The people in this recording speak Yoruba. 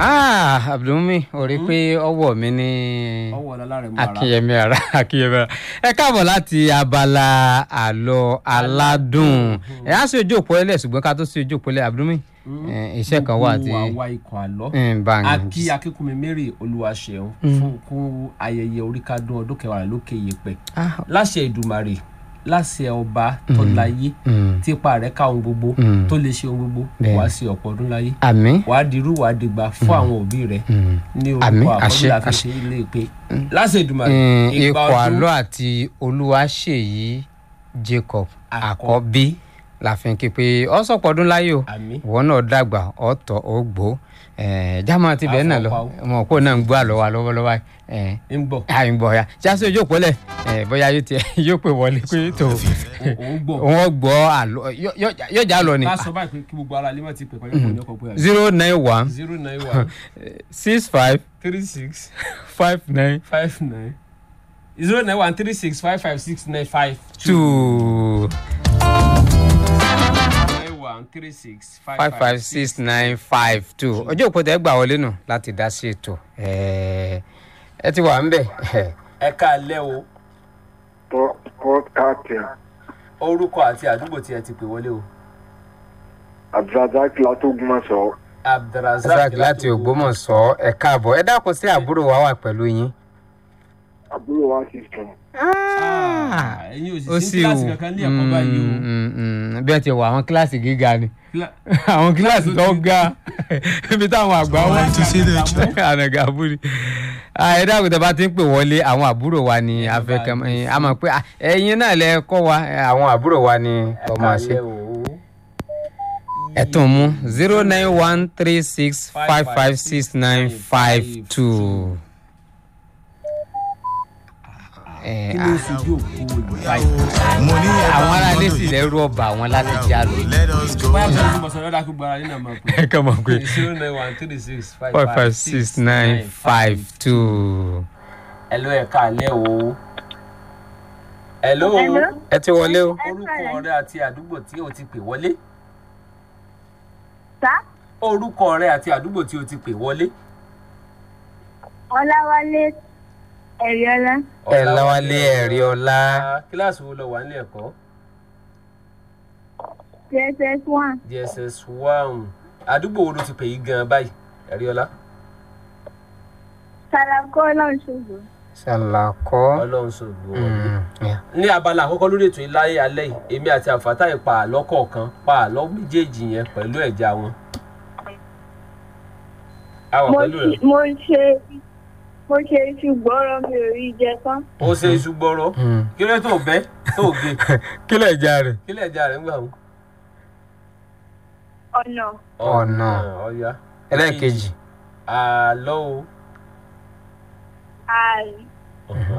ah abdulmi o rí i pé ọwọ́ mi ní ọwọ́ ọ̀la rẹ̀ mú ara akínyẹmí ara akínyẹmí ara ẹ káàbọ̀ láti abala àlọ́ aládùn ẹ á sí ojú òpó ẹlẹ́ ṣùgbọ́n ká tó sí ojú òpó ẹlẹ́ abdulmi ẹ, iṣẹ́ kan wà tí gbogbo àwa ikọ̀ àlọ́ ń bá ń akí akínkùnmi mary olúwaṣeun fún kún ayẹyẹ oríkádún ọdún kẹwàá lókè yèpẹ̀ Ah, láṣẹ ìdùmarè láṣẹ ọba tọ́láyé mm, típa rẹ̀ ká ohun gbogbo Mm. tó lè ṣe ohun gbogbo Bẹ́ẹ̀. wàá sí ọ̀pọ̀ ọdún láyé àmín wàá dirú wàá dìgbà fún àwọn òbí rẹ̀ mm. ní Àmín, orúkọ àṣẹ, àkọsílẹ̀ àfiṣe ilé ìpè láṣẹ ìdùmarè Mm, ìgbà ikọ̀ ọdún àlọ́ àti olúwaṣèyí jacob àkọ́bí la fi ń ké pé ọ sọ̀pọ̀ ọdún láyé o àmì ìwọ náà dàgbà ọ̀tọ̀ ó gbó jámọ́ ti bẹ́ẹ̀ náà lọ Àfọ̀pá ọmọ òkú náà ń gbọ́ àlọ́ wa lọ́wọ́lọ́wọ́ ẹ̀ ń bọ̀ àyìn bọ̀ ya jáde ojú òpó lẹ̀ ẹ̀ bóyá yóò tiẹ̀ yóò pè wọlé pé tó òun gbọ̀ wọ́n gbọ́ àlọ́ yó- yó- yóò já lọ ni ká sọ báyìí pé kí gbogbo ara lè má ti pè pàdé ìkànnì ọkọ̀ pé àbí zero nine one zero nine one six five three six five nine five nine zero nine one three six five five six nine five two nine one three six five five six nine five two ojú òpó tẹ́ gbà wọlé nù láti dá sí ètò ẹ̀ ẹ ti wà ń bẹ̀ ẹ káalẹ́ o port captain orúkọ àti àdúgbò tí ẹ ti pè wọlé o abdulrasaq látògùnmọ̀sọ razak láti ògbómọ̀ṣọ́ ẹ káàbọ̀ ẹ dákun sí àbúrò wa wà pẹ̀lú yín. àbúrò wa ti sùn ẹ̀yin ó òṣìṣẹ́ sì kíláàsì wù kankan ní ẹ̀kọ́ báyìí o Mm, mm, mm. bí ẹ ti wọ àwọn kíláàsì gíga ni Kílá- àwọn kíláàsì tó ga ibi táwọn àgbà wọn to see the truth. ànàgà àbúrò ẹ dákun tẹ bá ti ń pè wọlé àwọn àbúrò wa ni afẹkẹ a mọ̀ pé ah, ẹ̀yin náà lẹ kọ́ wa eh, àwọn àbúrò wa ni ẹ ọmọ àṣẹ káalẹ́ o ẹ tún mú zero nine one three six five five six nine five two. kí ló ń sojú òkú báyìí Money àwọn aráalé sì lẹ́rú ọba àwọn láti já lọ. Let us go. báyà tó ń bọ̀ sọ̀rọ̀ dákú gbára nínú àmọ́ pé ẹ kàn mọ̀ pé zero nine one three six five five five six nine five two. hello ẹ káalẹ́ o hello Hello. ẹ ti wọlé o. orúkọ rẹ àti àdúgbò tí o ti pè wọlé Sá, orúkọ rẹ àti àdúgbò tí o ti pè wọlé. Ọláwálé Ẹ̀ríọ́lá, ẹ lọ́wọ́lé ẹ̀rí ọlá. kíláàsì wo lọ wà nílé ẹ̀kọ́ JSS one, dss one àdúgbò wo ló ti pè yí gan báyìí ẹ̀ríọ́lá Sàlàkọ́ Ọlọ́runṣogbo. ṣàlàkọ́. ọlọ́run ṣògbó wọlé. Mm, yeah. ní abala àkọ́kọ́ lórí ètò ìláyé alẹ́ yìí èmi àti àfàtàì pa àlọ́ kọ̀ọ̀kan pa àlọ́ méjèèjì yẹn pẹ̀lú ẹ̀já wọn. a wà Mo pẹ̀lú rẹ̀ ṣe- mo ṣe mo ṣe iṣu gbọ́rọ̀ mi ò rí jẹ tán. ó ṣe iṣu gbọ́rọ́ Mm. kí ló tó bẹ́ tó gé kí lè já rẹ̀. kí lẹ̀ já rẹ̀ ń gbà wọn. Ọ̀nà Ọ̀nà. ọ̀ya. ẹlẹ́ẹ̀kejì. àlọ́ o ààrẹ.